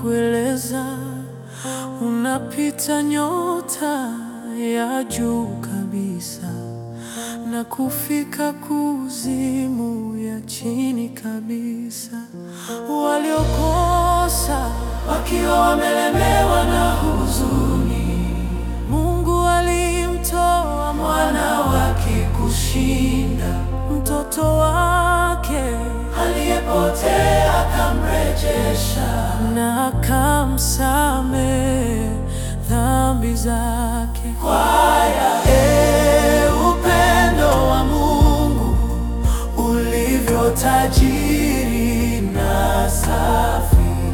kueleza, unapita nyota ya juu kabisa na kufika kuzimu ya chini kabisa. Waliokosa wakiwa wamelemewa na huzuni, Mungu alimtoa mwana wake kushinda mtoto wake aliyepotea, akamrejesha na akamsamehe dhambi zake. Kwaya, e, upendo wa Mungu ulivyo tajiri na safi,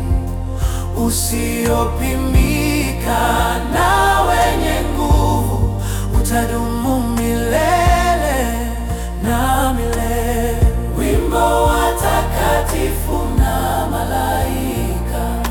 usiopimika na wenye nguvu, utadumu milele na milele. Wimbo wa takatifu na malaika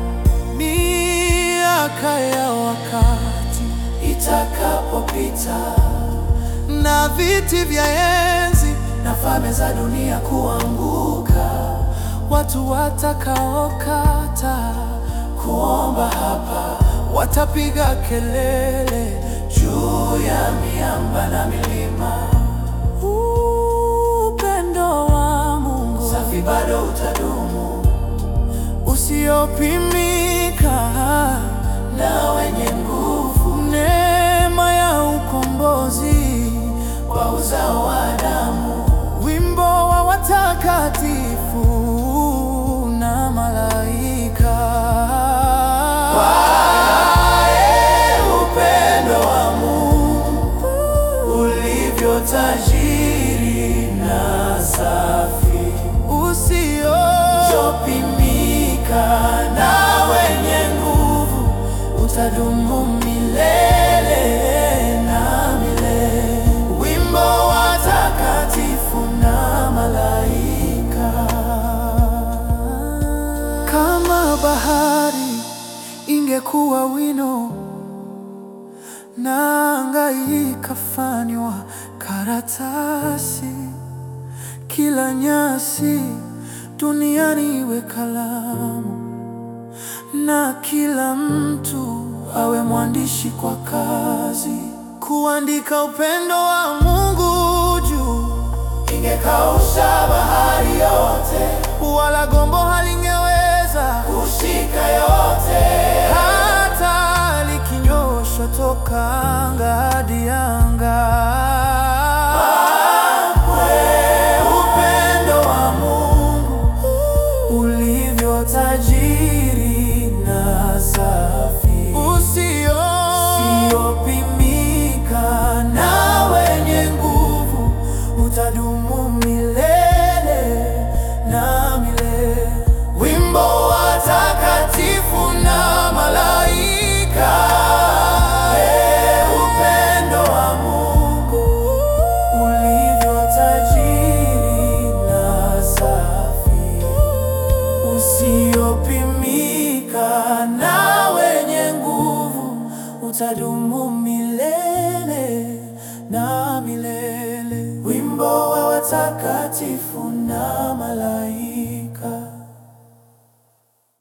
miaka ya wakati itakapopita, na viti vya enzi na falme za dunia kuanguka, watu watakaokata kuomba hapa watapiga kelele juu ya miamba na milima. Upendo wa Mungu safi bado utadumu usiopimika na wenye nguvu, neema ya ukombozi wa uzao wa damu, wimbo wa watakatifu na malaika. Wae, upendo wa Mungu ulivyo tajiri na safi, usiopimika na wenye nguvu, utadumu milele na milele. Wimbo wa takatifu na malaika. Kama bahari ingekuwa wino na anga ikafanywa karatasi, kila nyasi duniani iwe kalamu, na kila mtu awe mwandishi kwa kazi, kuandika upendo wa Mungu juu. Ingekausha bahari yote, wala gombo halingeweza kushika yote, hata likinyoshwa toka anga hadi anga. Upendo wa Mungu ulivyo tajiri na safi, usiopimika na wenye nguvu, utadumu milele na milele. Wimbo wa takatifu na malaika. E, upendo wa Mungu ulivyo tajiri na safi, usiopimika na wenye nguvu, utadumu milele na milele. Wimbo wa watakatifu na malaika.